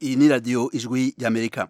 iyi ni radiyo ijwi ry'amerika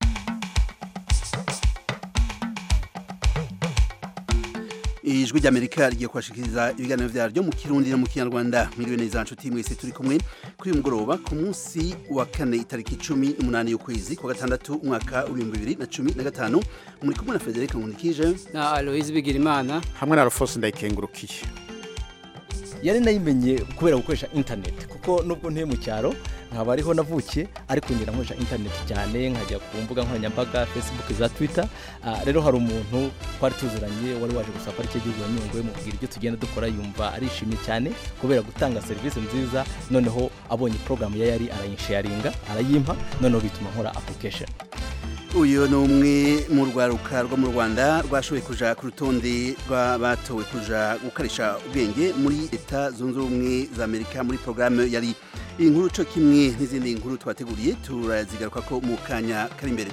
ijwi ry'amerika rigiye kubashikiriza ibiganiro vyaryo mu kirundi no mu kinyarwanda mwiriwe neza nshuti mwese turi kumwe kuri uyu mugoroba ku munsi wa kane itariki cumi n'umunani y'ukwezi kwa gatandatu umwaka w'ibihumbi bibiri na cumi na gatanu muri kumwe na frederic nkundikije na aloise bigirimana hamwe na rufose ndayikengurukiye yari nayimenye kubera gukoresha interineti kuko nubwo ntuye mu cyaro nkaba ariho navukiye ariko ngera nkoresha interineti cyane nkajya ku mbuga nkoranyambaga facebook za twitter rero hari umuntu twari tuziranye wari waje gusaba parike y'igihugu ya nyungwe mubwira ibyo tugenda dukora yumva arishimye cyane kubera gutanga serivisi nziza noneho abonye porogaramu ya yari arayinsharinga arayimpa noneho bituma nkora application uyu ni umwe mu rwaruka rwo mu rwanda rwashoboye kuja ku rutonde rw'abatowe kuja gukoresha ubwenge muri leta zunze ubumwe za amerika muri porogaramu yari iyi nkuru co kimwe n'izindi nkuru twateguriye turazigaruka ko mu kanya kari imbere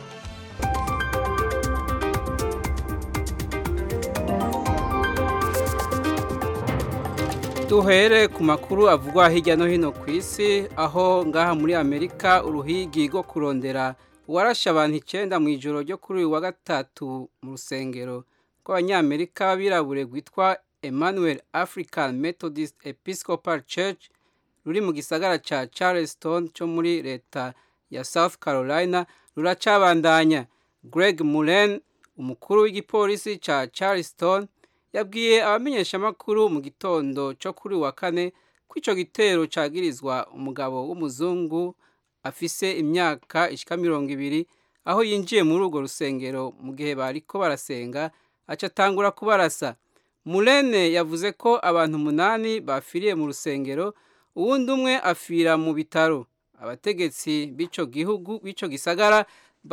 duhere ku makuru avugwa hirya no hino ku isi aho ngaha muri amerika uruhigi rwo kurondera warashe abantu icyenda mu ijoro ryo kuri uyu wa gatatu mu rusengero rw'abanyamerika b'abirabure rwitwa emmanuel african methodist episcopal church ruri mu gisagara cya charleston cyo muri leta ya south carolina ruracabandanya greg muren umukuru w'igipolisi cya charleston yabwiye abamenyeshamakuru mu gitondo cyo kuri wa kane ko icyo gitero cyagirizwa umugabo w'umuzungu afise imyaka ishika mirongo ibiri aho yinjiye muri urwo rusengero mu gihe bariko barasenga aca atangura kubarasa murene yavuze ko abantu umunani bafiriye mu rusengero uwundi umwe afira mu bitaro abategetsi b'ico gihugu b'ico gisagara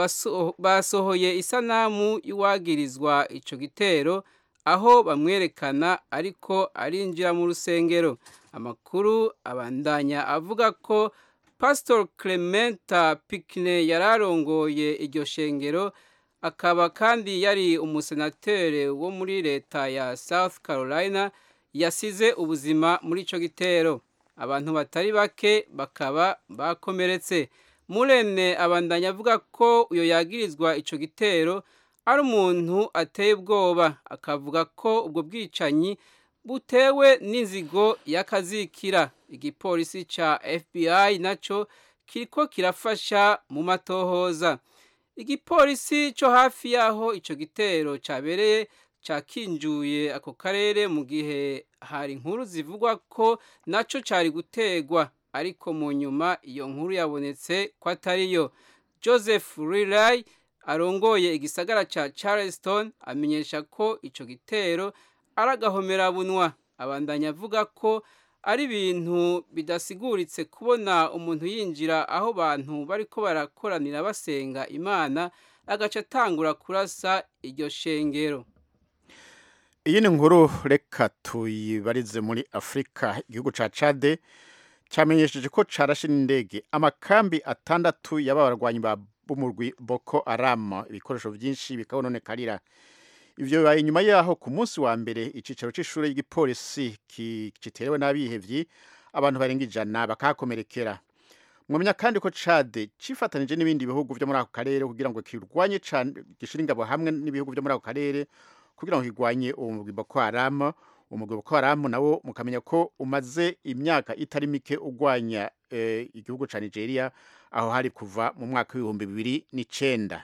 basohoye isanamu y'uwagirizwa ico gitero aho bamwerekana ariko arinjira mu rusengero amakuru abandanya avuga ko Pastor Clementa Pikne yararongoye iryo shengero akaba kandi yari umusenatere wo muri leta ya South Carolina yasize ubuzima muri ico gitero abantu batari bake bakaba bakomeretse Murene abandanya avuga ko uyo yagirizwa ico gitero ari umuntu ateye ubwoba akavuga ko ubwo bwicanyi butewe n'inzigo y'akazikira igipolisi ca FBI naco kiriko kirafasha mu matohoza igipolisi cyo hafi yaho ico gitero cabereye cakinjuye ako karere mu gihe hari inkuru zivugwa ko naco cari gutegwa ariko mu nyuma iyo nkuru yabonetse ko atariyo Joseph Riley arongoye igisagara ca Charleston amenyesha ko ico gitero aragahomerabunwa abandanya avuga ko ari ibintu bidasiguritse kubona umuntu yinjira aho bantu bariko barakoranira basenga imana agaca atangura kurasa iryo shengero iyi ni nkuru reka tuyibarize muri afurika igihugu ca cade cyamenyesheje ko carashe n'indege amakambi atandatu y'abarwanyi ba b'umurwi boko haram ibikoresho byinshi bikabononekarira ivyo bibaye inyuma yaho ku munsi wa mbere icicaro c'ishure y'igipolisi kiterewe n'abihevyi abantu barenga ijana bakahakomerekera mwamenya kandi ko cade cifatanije n'ibindi bihugu vyo muri ako karere kugira ngo kirwanye cane gishira ingabo hamwe n'ibihugu vyo muri ako karere kugira ngo kirwanye uwo murwi boko haram umugwi boko haram nawo mukamenya ko umaze imyaka itari mike ugwanya eh, igihugu ca nigeria aho hari kuva mu mwaka w'ibihumbi bibiri n'icenda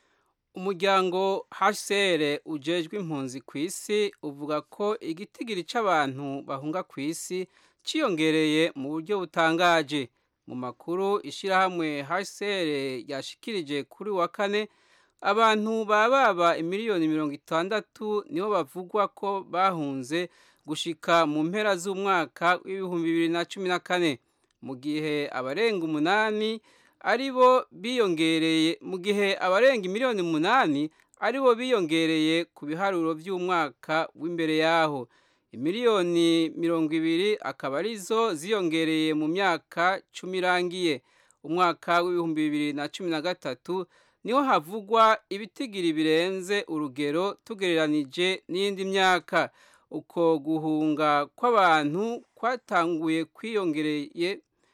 umuryango hcr ujejwe impunzi ku isi uvuga ko igitigiri c'abantu bahunga ku isi ciyongereye mu buryo butangaje mu makuru ishirahamwe hcr yashikirije kuri wa kane abantu bababa imiliyoni mirongo itandatu nibo bavugwa ko bahunze gushika mu mpera z'umwaka w'ibihumbi bibiri na cumi na kane mu gihe abarenga umunani aribo biyongereye mu gihe abarenga miliyoni umunani aribo biyongereye ku biharuro by'umwaka w'imbere yaho imiliyoni mirongo ibiri akaba arizo ziyongereye mu myaka cumi irangiye umwaka w'ibihumbi bibiri na cumi na gatatu niho havugwa ibitigiri birenze urugero tugereranije n'iyindi myaka uko guhunga kw'abantu kwatanguye kwiyongereye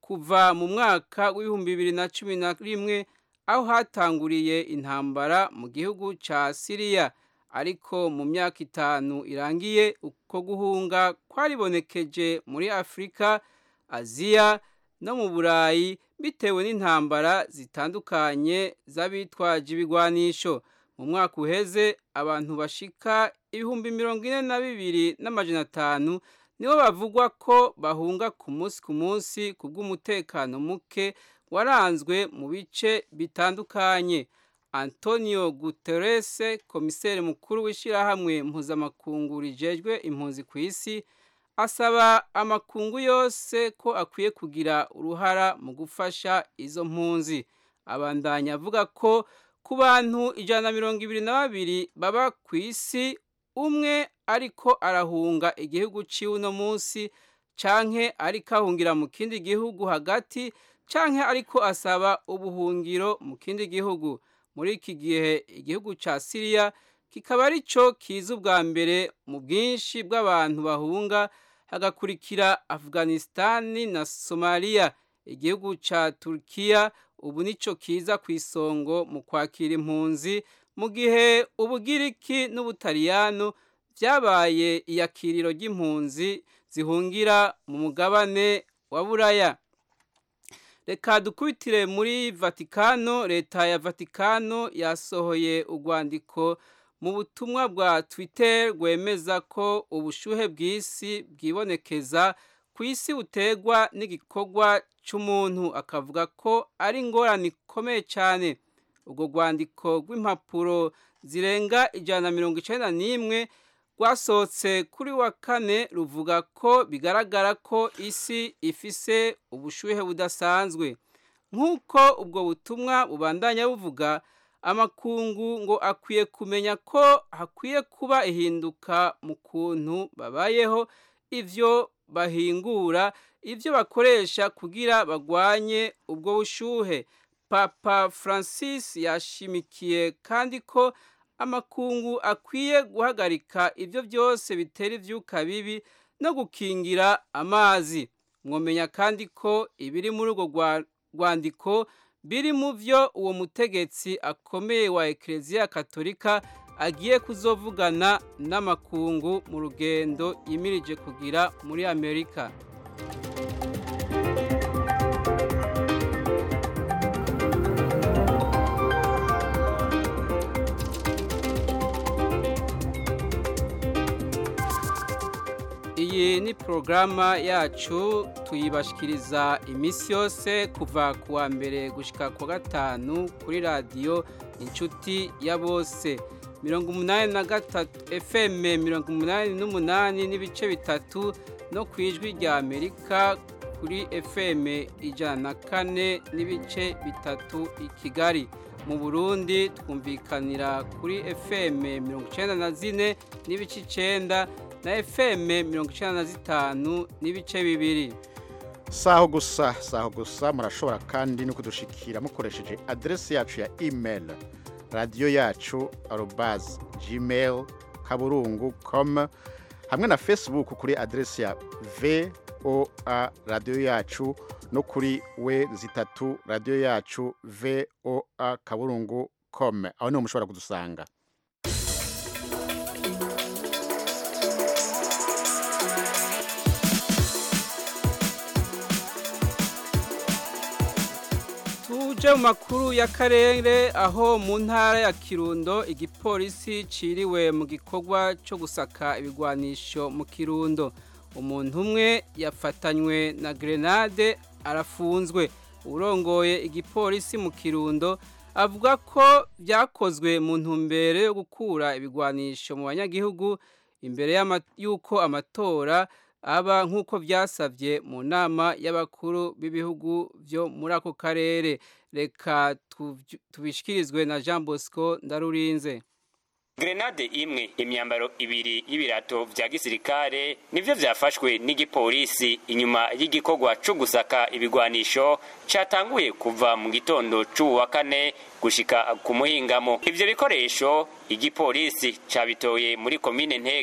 kuva mu mwaka w'ibihumbi bibiri na cumi na rimwe aho hatanguriye intambara mu gihugu ca siriya ariko mu myaka itanu irangiye uko guhunga kwaribonekeje muri afurika aziya no mu burayi bitewe n'intambara zitandukanye z'abitwaje ibigwanisho mu mwaka uheze abantu bashika ibihumbi mirongo ine na bibiri n'amajana atanu nibo bavugwa ko bahunga ku munsi ku munsi ku bw'umutekano muke waranzwe mu bice bitandukanye antonio guterres komiseri mukuru w'ishyirahamwe mpuzamakungu rijejwe impunzi ku isi asaba amakungu yose ko akwiye kugira uruhara mu gufasha izo mpunzi abandanya avuga ko ku bantu ijana na mirongo ibiri na babiri baba ku isi umwe ariko arahunga igihugu ciwe uno munsi canke ariko ahungira mu kindi gihugu hagati canke ariko asaba ubuhungiro mu kindi gihugu muri iki gihe igihugu ca siriya kikaba ari cyo kiza ubwa mbere mu bwinshi bw'abantu bahunga hagakurikira afghanistani na somaliya igihugu ca turkiya ubu nico kiza ku isongo mu kwakira impunzi mu gihe ubugiriki n'ubutaliyano byabaye iyakiriro ry'impunzi zihungira mu mugabane wa buraya reka dukubitire muri vatikano leta ya vatikano yasohoye urwandiko mu butumwa bwa twitter rwemeza ko ubushuhe bw'isi bwibonekeza ku isi butegwa n'igikorwa cy'umuntu akavuga ko ari ingorane ikomeye cyane urwo rwandiko rw'impapuro zirenga ijana na mirongo icyenda n'imwe rwasohotse kuri wa kane ruvuga ko bigaragara ko isi ifise ubushuhe budasanzwe nk'uko ubwo butumwa bubandanya buvuga amakungu ngo akwiye kumenya ko hakwiye kuba ihinduka mu kuntu babayeho ibyo bahingura ibyo bakoresha kugira bagwanye ubwo bushuhe papa francis yashimikiye kandi ko amakungu akwiye guhagarika ibyo byose bitera ibyuka bibi no gukingira amazi mwomenya kandi ko ibiri muri urwo rwandiko biri mu byo uwo mutegetsi akomeye wa ekereziya katolika agiye kuzovugana n'amakungu mu rugendo yimirije kugira muri amerika iyi ni porogaramu yacu tuyibashikiriza iminsi yose kuva ku wa mbere gushyika ku wa gatanu kuri radiyo inshuti ya bose mirongo umunani na gatatu fm mirongo umunani n'umunani n'ibice bitatu no ku ijwi rya amerika kuri fm ijana na kane n'ibice bitatu i kigali mu burundi twumvikanira kuri fm mirongo icyenda na zine n'ibice icyenda na fm mirongo icyenda na zitanu n'ibice bibiri saho gusa saho gusa murashobora kandi no kudushikira mukoresheje aderesi yacu ya email radiyo yacu arobazi gmail kaburungu com hamwe na facebook kuri aderesi ya voa radiyo yacu no kuri we zitatu radiyo yacu voa kaburungu com aho niho mushobora kudusanga tuje mu makuru y'akarere aho mu ntara ya kirundo igipolisi ciriwe mu gikorwa cyo gusaka ibigwanisho mu kirundo umuntu umwe yafatanywe na grenade arafunzwe urongoye igipolisi mu kirundo avuga ko byakozwe mu ntumbero yo gukura ibigwanisho mu banyagihugu imbere y'uko amatora aba nk'uko byasabye mu nama y'abakuru b'ibihugu byo muri ako karere reka tubishyikirizwe na jean bosco ndarurinze grenade imwe imyambaro ibiri y'ibirato vya gisirikare nivyo vyafashwe n'igipolisi inyuma y'igikorwa co gusaka ibigwanisho catanguye kuva mu gitondo c'ubu wa kane gushika ku muhingamo ivyo bikoresho igipolisi cabitoye muri komine ntega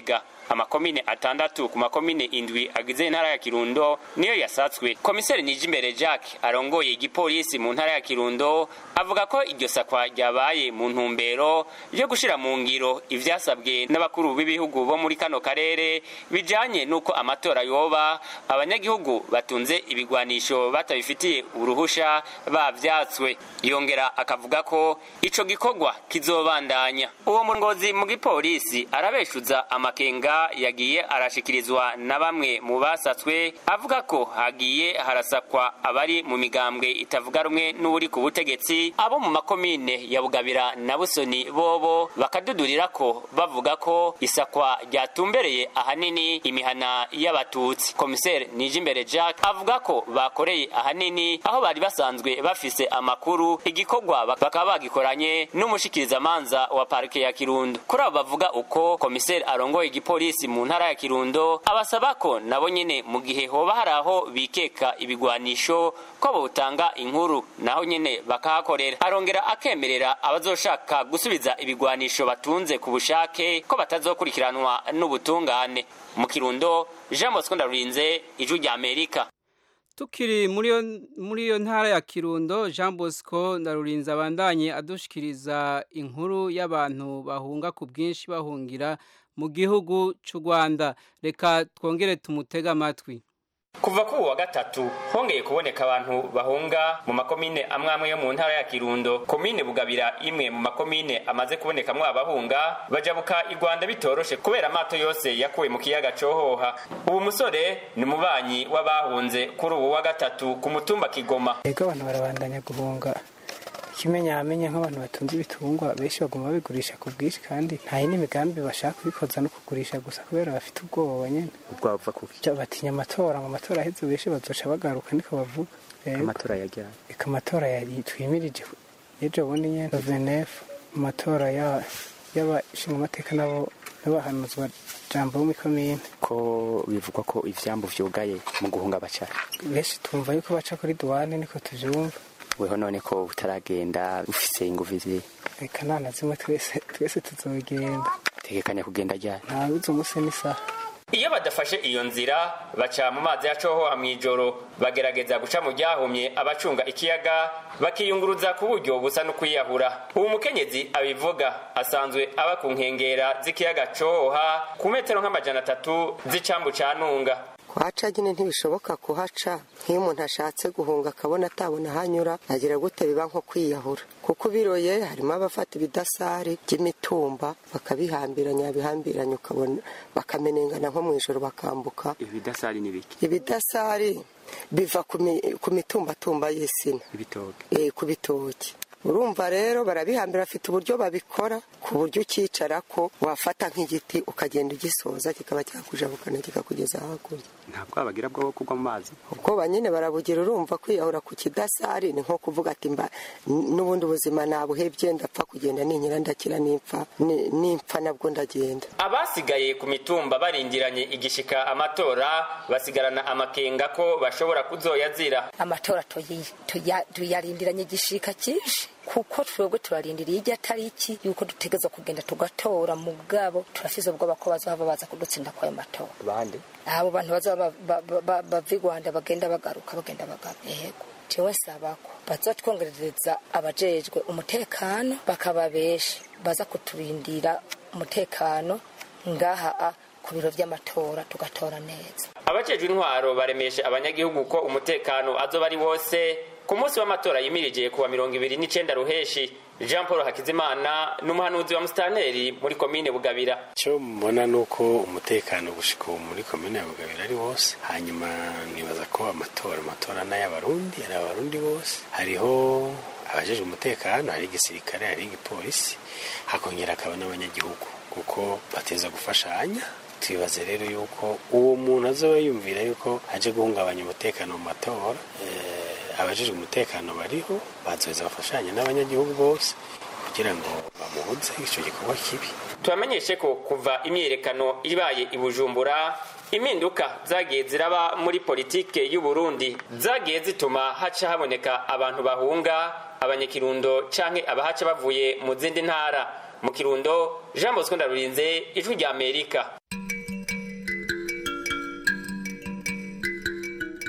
amakomine atandatu ku makomine indwi agize intara ya kirundo niyo yasatswe komiseri nijimbere jacques arongoye igipolisi mu ntara ya kirundo avuga ko iryo sakwa ryabaye mu ntumbero yo gushira mu ngiro ivyasabwe n'abakuru b'ibihugu bo muri kano karere bijanye n'uko amatora yoba abanyagihugu batunze ibigwanisho batabifitiye uruhusha bavyatswe yongera akavuga ko ico gikorwa kizobandanya uwo murongozi mu gipolisi arabeshuza amakenga yagiye arashikirizwa na bamwe mu basatswe avuga ko hagiye harasakwa abari mu migambwe itavuga rumwe n'uri ku butegetsi abo mu makomine ya bugabira na busoni bobo bakadudurira ko bavuga ko isakwa ryatumbereye ahanini imihana y'abatutsi komiseri nijimbere jack avuga ko bakoreye ahanini aho bari basanzwe bafise amakuru igikorwa bakaba bagikoranye n'umushikirizamanza wa parike ya kirundo kuri abo bavuga uko komiseri arongoye igipolisi mu ntara ya kirundo abasaba ko nabo nyene mu gihe hoba hari aho bikeka ibigwanisho ko botanga inkuru naho nyene bakahakorera arongera akemerera abazoshaka gusubiza ibigwanisho batunze ku bushake ko batazokurikiranwa n'ubutungane mu kirundo jean bosco ndarurinze ijwi rya amerika tukiri muri iyo muri iyo ntara ya kirundo jean bosco ndarurinze abandanye adushikiriza inkuru y'abantu bahunga ku bwinshi bahungira mu gihugu cy'u rwanda reka twongere tumutege amatwi kuva kuri wa gatatu hongeye kuboneka abantu bahunga mu makomine amwe amwe yo mu ntara ya kirundo komine bugabira imwe mu makomine amaze kubonekamwo abahunga bajabuka i rwanda bitoroshe kubera amato yose yakuwe mu kiyaga cohoha ubu musore ni umubanyi w'abahunze kuri ubu wa gatatu ku mutumba kigoma ego abantu barabandanya guhunga ikimenyamenye nk'abantu batunze ibitungwa benshi baguma babigurisha ku bwinshi kandi nta yindi migambi bashaka kubikoza no kugurisha gusa kubera bafite ubwoba nyine ubwoba buva kuki batinya amatora ngo amatora aheze benshi bazoca bagaruka niko bavuga amatora yajyana reka amatora yari twimirije ejo bundi nyine venefu amatora y'abashinga amateka nabo n'abahanuzwa jambo bo muri komine ko bivugwa ko ivyambu vyugaye mu guhunga baca benshi tumva yuko baca kuri duwane niko tuvyumva weho none ko utaragenda ufise ingufu zi reka nta na zimwe twese twese tuzogenda tegekanya kugenda ryari ntabizi umunsi n'isaha iyo badafashe iyo nzira baca mu mazi yacohoha mw'ijoro bagerageza guca mu ryahumye abacunga ikiyaga bakiyunguruza ku buryo busa no kwiyahura ubu mukenyezi abivuga asanzwe aba ku nkengera z'ikiyaga cohoha ku metero nk'amajana atatu z'icambu ca ntunga kuhaca nyine ntibishoboka kuhaca nk'iyo umuntu ashatse guhunga akabona atabona ahanyura agira gute biba nko kwiyahura kuko ubiroye harimo abafata ibidasari by'imitumba bakabihambiranya bihambiranya ukabona bakamenengana nko mu ijoro bakambuka ibidasari ni biki ibidasari biva ku mitumbatumba y'isina ibitoki ku bitoki urumva rero barabihambira bafite uburyo babikora ku buryo ukicara ko wafata nk'igiti ukagenda ugisoza kikaba cyakujabukana kikakugeza hakurya nta bwoba bagira bwo kugwa mu mazi ubwoba nyine barabugira urumva kwiyahura ku kidasari ni nko kuvuga ati mba n'ubundi buzima nabuhebye ndapfa kugenda ninkira ndakira n'impfa n'impfa nabwo ndagenda abasigaye ku mitumba barindiranye igishika amatora basigarana amakenga ko bashobora kuzoyazira amatora tuyarindiranye igishika cyinshi kuko twebwe turarindiriye ijya tariki yuko dutegeza kugenda tugatora mu bwabo turafise ubwoba ko bazaba baza kudutsinda kwayo matora bande abo bantu bazaba bava i rwanda bagenda bagaruka bagenda bagaruka yego jewe sabako bazatwongerereza abajejwe umutekano bakaba benshi baza kuturindira umutekano ngaha ku biro by'amatora tugatora neza abajejwe intwaro baremeshe abanyagihugu ko umutekano azoba ari wose ku munsi w'amatora yimirije kuwa mirongo ibiri n'icenda ruheshi jean paul hakizimana ni umuhanuzi wa musitanteri muri komine bugabira icyo mbona ni uko umutekano gushika ubu muri komine ya bugabira ari wose hanyuma nibaza ko amatora amatora n'ay'abarundi ari abarundi bose hariho abajejwe umutekano hari igisirikare hari igipolisi hakongera hakaba n'abanyagihugu kuko bateza gufashanya twibaze rero yuko uwo muntu azoba yumvira yuko aje guhungabanya umutekano mu matora abajejwe umutekano bariho bazoheza bafashanya n'abanyagihugu bose kugira ngo bamubuze icyo gikorwa kibi tubamenyeshe ko kuva imyiyerekano ibaye i bujumbura impinduka zagiye ziraba muri politike y'u Burundi zagiye zituma haca haboneka abantu bahunga abanyakirundo canke abahaca bavuye mu zindi ntara mu kirundo jean bosco ndarurinze ijwi rya amerika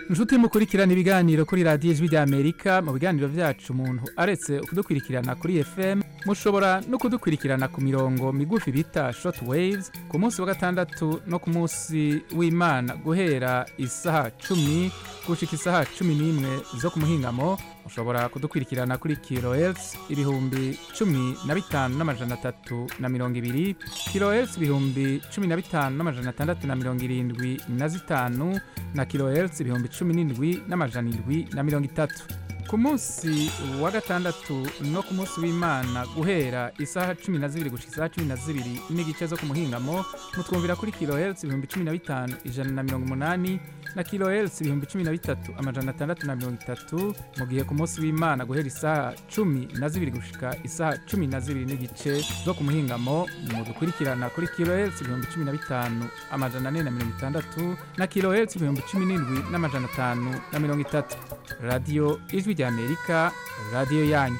inshuti mukurikirana ibiganiro kuri radiyo ijwi ry'amerika mu biganiro byacu umuntu aretse kudukurikirana kuri fm mushobora no kudukurikirana ku mirongo migufi bita short waves ku munsi wa gatandatu no ku munsi w'imana guhera isaha cumi gushika isaha cumi n'imwe zo ku muhingamo mushobora kudukurikirana kuri kilohertz ibihumbi cumi na bitanu n'amajana atatu na mirongo ibiri kilohertz ibihumbi cumi na bitanu n'amajana atandatu na mirongo irindwi na zitanu na kilohertz ibihumbi cumi n'indwi n'amajana indwi na mirongo itatu ku munsi wa gatandatu no ku munsi w'imana guhera isaha cumi na zibiri gushika isaha cumi na zibiri n'igice zo ku muhingamo mutwumvira kuri kilohertz ibihumbi cumi na bitanu ijana na mirongo umunani na kilohertz ibihumbi cumi na bitatu amajana atandatu na mirongo itatu mu gihe ku munsi w'imana guhera isaha cumi na zibiri gushika isaha cumi na zibiri n'igice zo ku muhingamo mudukurikirana kuri kilohertz ibihumbi cumi na bitanu amajana ane na mirongo itandatu na kilohertz ibihumbi cumi n'indwi n'amajana atanu na mirongo itatu radiyo ijwi ry'amerika radiyo yanyu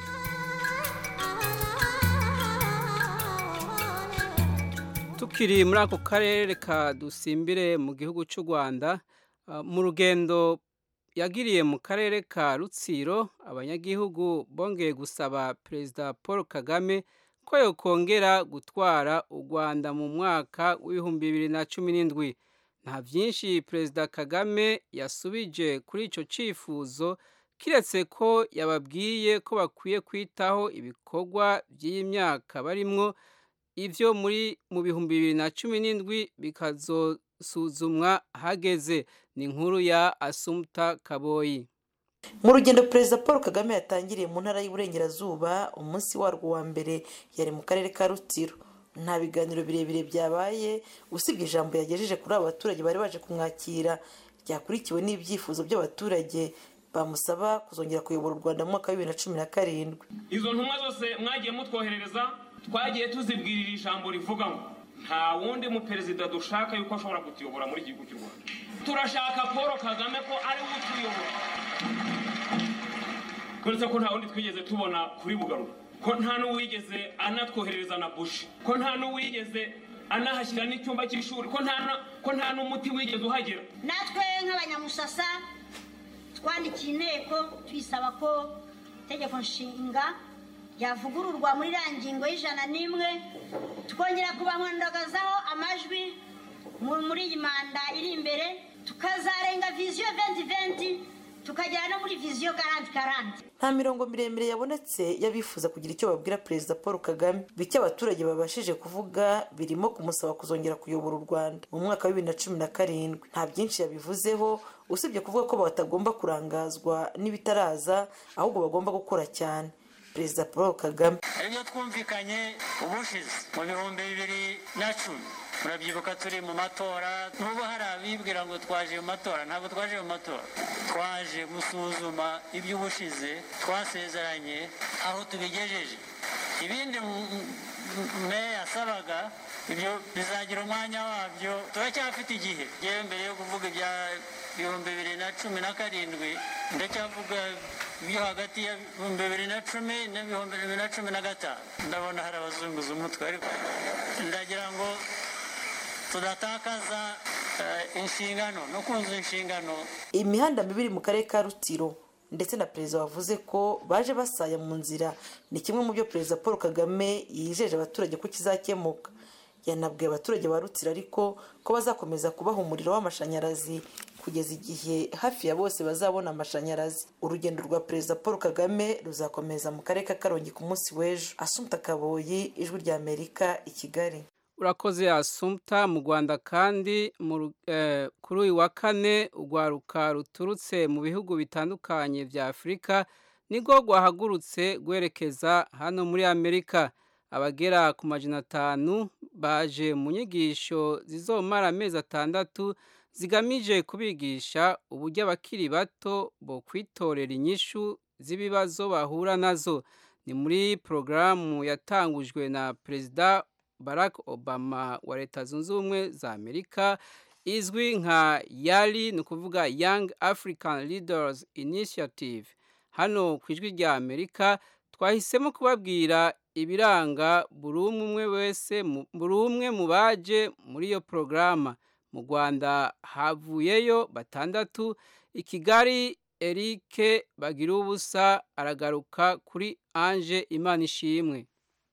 tukiri muri ako karere reka dusimbire mu gihugu cy'u rwanda ah, mu rugendo yagiriye mu karere ka rutsiro abanyagihugu bongeye gusaba perezida paul kagame ko yokongera gutwara u rwanda mu mwaka w'ibihumbi bibiri na cumi n'indwi nta byinshi perezida kagame yasubije kuri icyo cyifuzo kiretse ko yababwiye ko bakwiye kwitaho ibikorwa by'iyi myaka barimwo ibyo muri mu bihumbi bibiri na cumi n'indwi bikazosuzumwa hageze ni inkuru ya asumuta kaboyi mu rugendo perezida paul kagame yatangiriye mu ntara y'uburengerazuba umunsi warwo wa mbere yari mu karere ka rutsiro nta biganiro birebire byabaye usibye ijambo yagejeje kuri abo baturage bari baje kumwakira ryakurikiwe n'ibyifuzo by'abaturage bamusaba kuzongera kuyobora u rwanda mu mwaka wa bibiri na cumi na karindwi izo ntumwa zose mwagiye mutwoherereza twagiye tuzibwirira ijambo rivuga ngo nta wundi muperezida dushaka yuko ashobora kutuyobora muri igihugu cy'u rwanda turashaka paul kagame ko ari we utuyobora uretse ko nta wundi twigeze tubona kuri bugarura ko nta n'uwigeze anatwoherereza na bushi ko nta n'uwigeze anahashyira n'icyumba cy'ishuri ko nta na- ko nta n'umuti wigeze uhagera natwe nk'abanyamusasa twandikiye inteko tuyisaba ko itegeko nshinga ryavugururwa muri iriya ngingo y'ijana n'imwe tukongera kubahundagazaho amajwi mu- muri iyi manda iri imbere tukazarenga viziyo venti venti tukagera no muri viziyo garanti garanti nta mirongo miremire yabonetse y'abifuza kugira icyo babwira perezida paul kagame bike abaturage babashije kuvuga birimo kumusaba kuzongera kuyobora u rwanda mu mwaka wa bibiri na cumi na karindwi nta byinshi yabivuzeho usibye kuvuga ko batagomba kurangazwa n'ibitaraza ahubwo bagomba gukora cyane perezida paul kagame ibyo twumvikanye ubushize mu bihumbi bibiri na cumi murabyibuka turi mu matora n'ubu hari abibwira ngo twaje mu matora ntabwo twaje mu matora twaje gusuzuma iby'ubushize twasezeranye aho tubigejeje ibindi m- m- meya yasabaga ibyo bizagira umwanya wabyo turacyafite igihe yewe mbere yo kuvuga ibya ibihumbi bibiri na cumi na karindwi ndacyavuga ibyo hagati ya ibihumbi bibiri na cumi n'ibihumbi bibiri na cumi na gatanu ndabona hari abazunguza umutwe ariko ndagira ngo tudatakaza eh, inshingano no kuzuza inshingano imihanda mibi iri mu karere ka rutsiro ndetse na perezida wavuze ko baje basaya mu nzira ni kimwe mu byo perezida paul kagame yijeje abaturage ko kizakemuka yanabwiye abaturage ba rutsiro ariko ko bazakomeza kubaha umuriro w'amashanyarazi kugeza igihe hafi ya bose bazabona amashanyarazi urugendo rwa perezida paul kagame ruzakomeza mu karere ka karongi ku munsi w'ejo asumta kaboyi ijwi rya amerika i kigali urakoze asumta mu rwanda kandi mu ru- eh, kuri uyu wa kane urwaruka ruturutse mu bihugu bitandukanye bya afurika nibwo rwahagurutse rwerekeza hano muri amerika abagera ku majana atanu baje mu nyigisho zizomara amezi atandatu zigamije kubigisha uburyo abakiri bato bo kwitorera inyishu z'ibibazo bahura nazo ni muri porogaramu yatangujwe na perezida barack obama wa leta zunze ubumwe za amerika izwi nka yari ni ukuvuga young african leaders initiative hano ku ijwi rya amerika twahisemo kubabwira ibiranga buri umwe umwe wese mu- buri umwe mu baje muri iyo porogaramu mu rwanda havuyeyo batandatu i kigali erike bagira ubusa aragaruka kuri anje imana ishimwe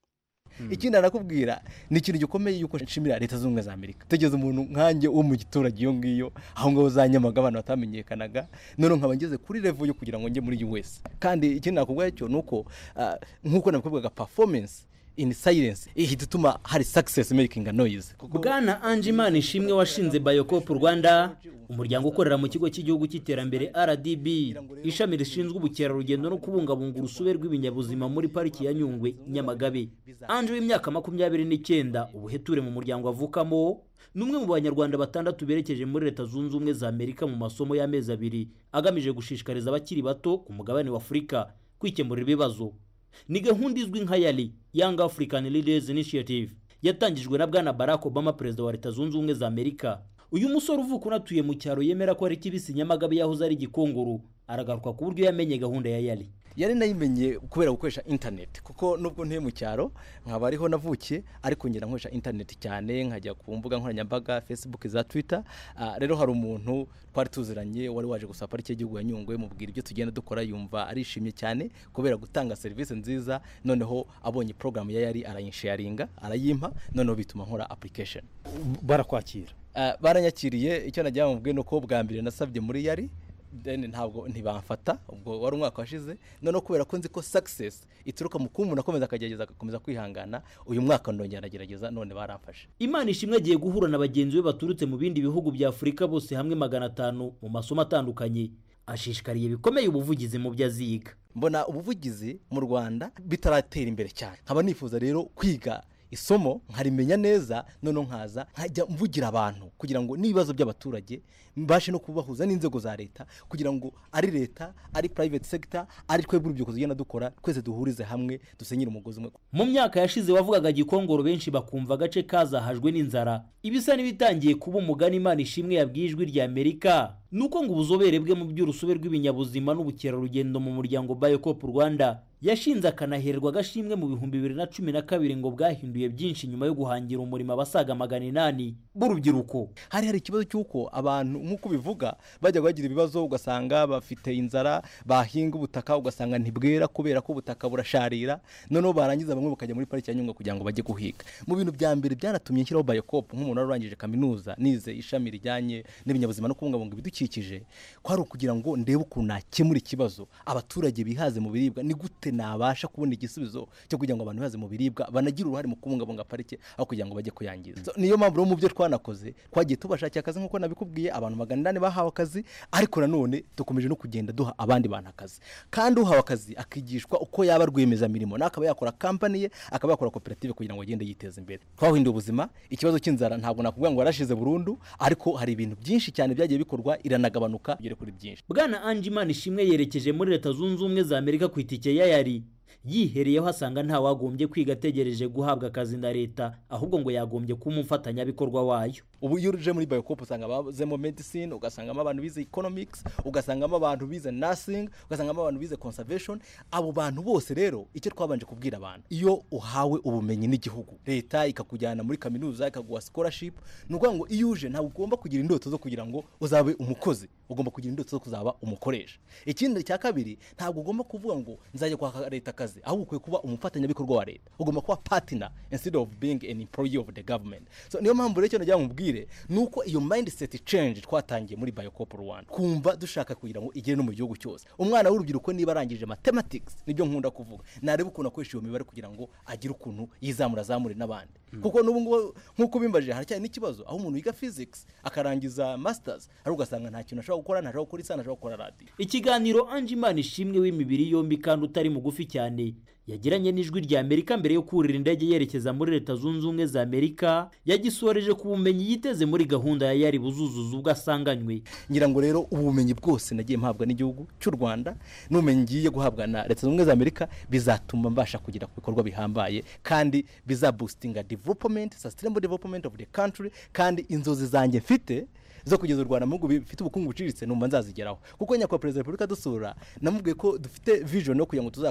ikindi arakubwira ni ikintu gikomeye yuko nshimira leta zunze ubumwe za amerika tugeze umuntu nkanjye wo mu giturage iyo ngiyo aho ngaho za nyamaga abantu batamenyekanaga none nkaba ngeze kuri revo yo kugira ngo njye muri us kandi ikindi nakubwira cyo ni uko ah, nk'uko nabikubwaga performance in silence ihita ituma hari success making a noise bwana anje imana ishimwe washinze bayokopu rwanda umuryango ukorera mu kigo cy'igihugu cy'iterambere rdb ishami rishinzwe ubukerarugendo no kubungabunga urusobe rw'ibinyabuzima muri pariki ya nyungwe nyamagabe anje w'imyaka makumyabiri n'icyenda ubuheture mu muryango avukamo ni umwe mu banyarwanda batandatu berekeje muri leta zunze ubumwe za amerika mu masomo y'amezi abiri agamije gushishikariza abakiri bato ku mugabane wa afurika kwikemurira ibibazo ni gahunda izwi nka yari young african leaders initiative yatangijwe na bwana barack obama perezida wa leta zunze ubumwe za amerika uyu musore uvuka unatuye mu cyaro yemera ko ari kibisi nyamagabe yahoze ari igikongoro aragaruka ku buryo yamenye gahunda ya yari yari nayimenye kubera gukoresha interineti kuko nubwo ntuye mu cyaro nkaba ariho navukiye ariko ngera nkoresha interineti cyane nkajya ku mbuga nkoranyambaga facebook za twitter Ah, rero hari umuntu twari tuziranye wari waje gusaba pariki y'igihugu ya nyungwe mubwira ibyo tugenda dukora yumva arishimye cyane kubera gutanga serivisi nziza noneho abonye porogaramu ya yari arayinsharinga arayimpa noneho bituma nkora application barakwakira Ah, baranyakiriye icyo nagira ngo mubwire ni uko bwa mbere nasabye muri yari then ntabwo ntibamfata ubwo wari umwaka washize noneho kubera ko nzi ko success ituruka mu kuba umuntu akomeza akagerageza agakomeza kwihangana uyu mwaka ndongera ndagerageza none baramfashe imana ishimwe agiye guhura na bagenzi be baturutse mu bindi bihugu bya afurika bose hamwe magana atanu mu masomo atandukanye ashishikariye bikomeye ubuvugizi mu byo aziga mbona ubuvugizi mu rwanda bitaratera imbere cyane nkaba nifuza rero kwiga isomo nkarimenya neza noneho nkaza nkajya mvugira abantu kugira ngo n'ibibazo by'abaturage mbashe no kubahuza n'inzego za leta kugira ngo ari leta ari private sector ari twebwe urubyiruko tugenda dukora twese duhurize hamwe dusenyere umugozi umwe mu myaka yashize wavugaga gikongoro benshi bakumva agace kazahajwe n'inzara ibisa n'ibitangiye kuba umugani imana ishimwe yabwiye ijwi rya amerika ni uko ngo ubuzobere bwe mu by'urusobe rw'ibinyabuzima n'ubukerarugendo mu muryango bayokopu rwanda yashinze akanaherwa agashimwe mu bihumbi bibiri na cumi na kabiri ngo bwahinduye byinshi nyuma yo guhangira umurimo abasaga magana inani b'urubyiruko hari hari ikibazo cy'uko abantu nk'uko bivuga bajya bagira ibibazo ugasanga bafite inzara bahinga ubutaka ugasanga ntibwera kubera ko ubutaka burasharira noneho barangiza bamwe bakajya muri pariki ya nyungwe kugira ngo bajye guhiga mu bintu bya mbere byanatumye nshyiraho bayokopu nk'umuntu wari urangije kaminuza nize ishami rijyanye n'ibinyabuzima no kubungabunga ibidukikije kwari ukugira ngo ndebe ukuntu nakemura ikibazo abaturage bihaze mu biribwa ni gute nabasha kubona igisubizo cyo kugira ngo abantu bihaze mu biribwa banagire uruhare mu kubungabunga parike aho kugira ngo bajye kuyangiza So, niyo mpamvu rero mu byo twanakoze twagiye tubashakira akazi nk'uko nabikubwiye abantu magana inani bahawe akazi ariko nanone dukomeje no kugenda duha abandi bantu akazi kandi uhawe akazi akigishwa uko yaba rwiyemezamirimo nawe akaba yakora kampani ye akaba yakora koperative kugira ngo agende yiteza imbere twahinduye ubuzima ikibazo cy'inzara ntabwo nakubwira ngo warashize burundu ariko hari ibintu byinshi cyane byagiye bikorwa iranagabanuka bigere kuri byinshi bwana anje imana ishimwe yerekeje muri leta zunze ubumwe za amerika ku itike ya yari yihereyeho asanga ntawagombye kwiga ategereje guhabwa akazi na leta ahubwo ngo yagombye kuba umufatanyabikorwa wayo ubu iyo uje muri bayokopu usanga bazemo medicine ugasangamo abantu bize economics ugasangamo abantu bize nursing ugasangamo abantu bize conservation abo bantu bose rero icyo twabanje kubwira abantu iyo uhawe ubumenyi n'igihugu leta ikakujyana muri kaminuza ikaguha scholarship ni ukuvuga ngo iyo uje ntabwo ugomba kugira indoto zo kugira ngo uzabe umukozi ugomba kugira indoto zo kuzaba umukoresha ikindi cya kabiri ntabwo ugomba kuvuga ngo nzajya kwaka leta akazi ahubwo ukwiye kuba umufatanyabikorwa wa leta ugomba kuba partner instead of being an employee of the government so niyo mpamvu rero icyo nagira ngo mubwire ni uko iyo mindset change twatangiye muri bayokopu rwanda kumva dushaka kugira ngo igere no mu gihugu cyose umwana w'urubyiruko niba arangije mathematics nibyo nkunda kuvuga nareba ukuntu akoresha iyo mibare kugira ngo agire ukuntu yizamura azamure n'abandi kuko n'ubu ngubu nk'uko bimbajije haracyari n'ikibazo aho umuntu yiga physics akarangiza masters ariko ugasanga nta kintu ashobora gukora ntashobora gukora isa ntashobora gukora radiyo ikiganiro anje imana ishimwe w'imibiri yombi kandi utari mugufi cyane yagiranye n'ijwi rya amerika mbere yo kurira indege yerekeza muri leta zunze ubumwe za amerika yagisoreje ku bumenyi yiteze muri gahunda ya yari buzuzuza ubwo asanganywe ngira ngo rero ubumenyi bwose nagiye mpabwa n'igihugu cy'u rwanda n'ubumenyi ngiye guhabwa na leta zunze ubumwe za amerika bizatuma mbasha kugera ku bikorwa bihambaye kandi bizabustinga development sustainable development of the country kandi inzozi zanjye mfite zo kugeza u rwanda mu bihugu bifite ubukungu buciriritse numva nzazigeraho kuko nyakubahwa perezida wa repubulika dusura namubwiye ko dufite vision yo kugira ngo tuzakore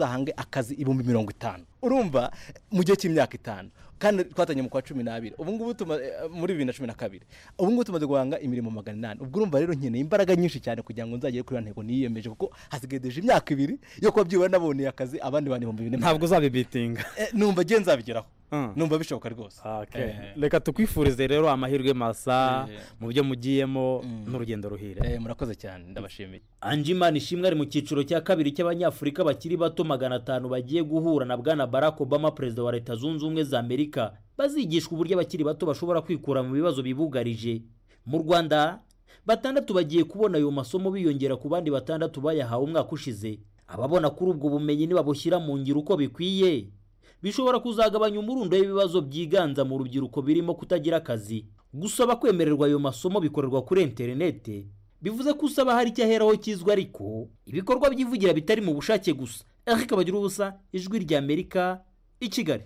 muzahange akazi ibihumbi mirongo itanu urumva mu gihe cy'imyaka itanu kandi twatangiye mu kwa cumi n'abiri ubu ngubu tuma eh, muri bibiri na cumi na kabiri ubu ngubu tumaze guhanga imirimo magana inani ubwo urumva rero nkeneye imbaraga nyinshi cyane kugira ngo nzagere kuri iyo ntego niyemeje kuko hasigaye deje imyaka ibiri yo kuba byibura naboneye akazi abandi bantu ibihumbi bine ntabwo uzabibitinga numva agiye nzabigeraho Mm. numva bishoboka rwose Okay. Eh. reka tukwifurize rero amahirwe masa Eh. mu byo mugiyemo n'urugendo ruhire Eh, murakoze cyane ndabashimiye anjimana ishimwe ari mu cyiciro cya kabiri cy'abanyafurika bakiri bato magana atanu bagiye guhura na bwana barack obama perezida wa leta zunze ubumwe za amerika bazigishwa uburyo abakiri bato bashobora kwikura mu bibazo bibugarije mu rwanda batandatu bagiye kubona ayo masomo biyongera ku bandi batandatu bayahawe umwaka ushize ababona kuri ubwo bumenyi nibabushyira mu ngiro uko bikwiye bishobora kuzagabanya umurundo w'ibibazo byiganza mu rubyiruko birimo kutagira akazi gusaba kwemererwa ayo masomo bikorerwa kuri interinete bivuze ko usaba hari icyo aheraho kizwi ariko ibikorwa byivugira bitari mu bushake gusa eric bagira ubusa ijwi rya amerika i kigali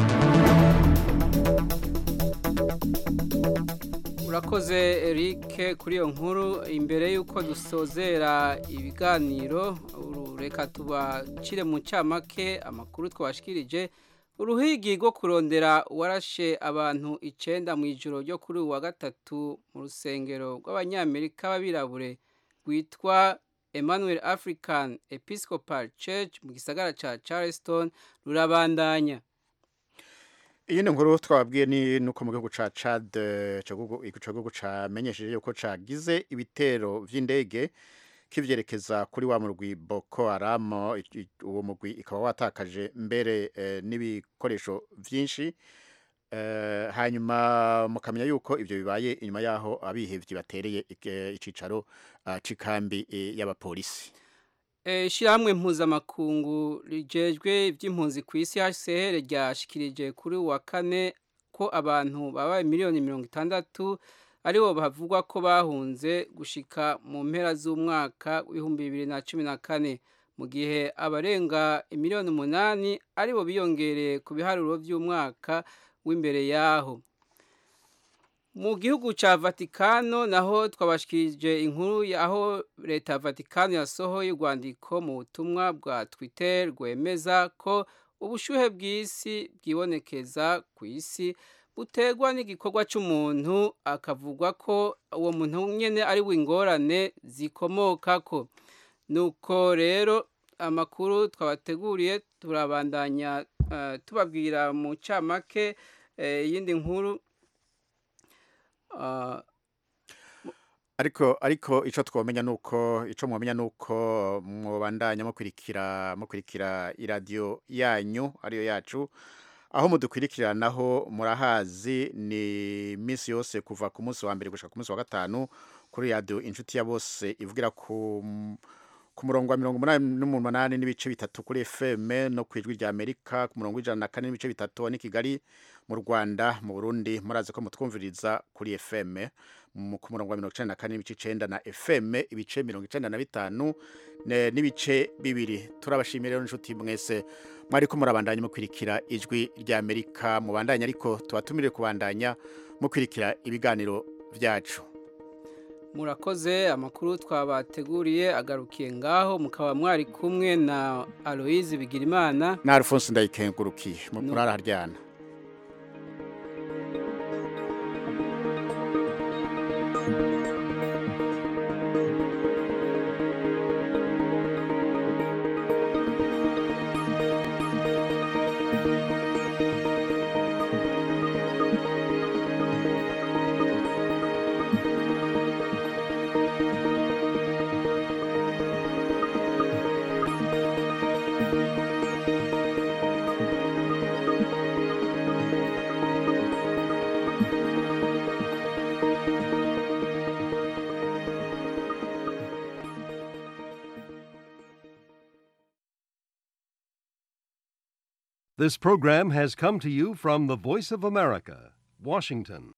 urakoze eric kuri iyo nkuru imbere y'uko dusozera ibiganiro uru- reka tubacire mu ncamake amakuru twashikirije uruhigi rwo kurondera uwarashe abantu icyenda mu ijoro ryo kuri uwa gatatu mu rusengero rw'abanyamerika b'abirabure rwitwa emmanuel african episcopal church mu gisagara cya charleston rurabandanya iyi ni nkuru twababwiye ni nuko mu gihugu ca Chad eh, ico gihugu ico gihugu camenyesheje yuko cagize ibitero vy'indege kivyerekeza kuri wa murwi Boko Haram i- i- uwo murwi ikaba watakaje mbere eh, n'ibikoresho vyinshi eh, hanyuma mukamenya yuko ivyo bibaye inyuma yaho abihevyi batereye ik- icicaro ah, c'ikambi eh, y'abapolisi Eh, Ishirahamwe mpuzamakungu rijejwe iby'impunzi ku isi HCR ryashikirije kuri uwa kane ko abantu babaye miliyoni mirongo itandatu aribo bavugwa ko bahunze gushika mu mpera z'umwaka w'ibihumbi bibiri na cumi na kane mu gihe abarenga miliyoni umunani aribo biyongereye ku biharuro by'umwaka w'imbere yaho mu gihugu cya vatikano naho twabashikirije inkuru aho leta ya vatikano yasohoye urwandiko mu butumwa bwa twitter rwemeza ko ubushyuhe bw'isi bwibonekeza ku isi buterwa n'igikorwa cy'umuntu akavugwa ko uwo muntu nyine ari we ingorane zikomoka ko nuko rero amakuru twabateguriye turabandanya eh, tubabwira mu camake eh, iyindi nkuru Ah, ariko ariko ico twomenya nuko ico mwomenya nuko mwobandanya mukurikira mukurikira iradiyo yanyu ariyo yacu aho mudukurikiranaho murahazi ni minsi yose kuva ku munsi wa mbere gushika ku munsi wa gatanu kuri radiyo inshuti ya bose ivugira ku ku murongo wa mirongo umunani n'umunani n'ibice bitatu kuri FM no ku ijwi rya Amerika ku murongo w'ijana na kane n'ibice bitatu ni Kigali mu Rwanda mu Burundi murazi ko mutwumviriza kuri FM mu- ku murongo wa mirongo icenda na kane n'ibice icenda na FM ibice mirongo icenda na bitanu ne- n'ibice bibiri turabashimiye rero inshuti mwese mwariko murabandanya mukurikira ijwi rya Amerika mubandanya ariko tubatumire kubandanya mukurikira ibiganiro vyacu murakoze amakuru twabateguriye agarukiye ngaho mukaba mwari kumwe na aloyizi bigirimana na Alphonse ndayikengurukiye mu- muraraharyana This program has come to you from the Voice of America, Washington.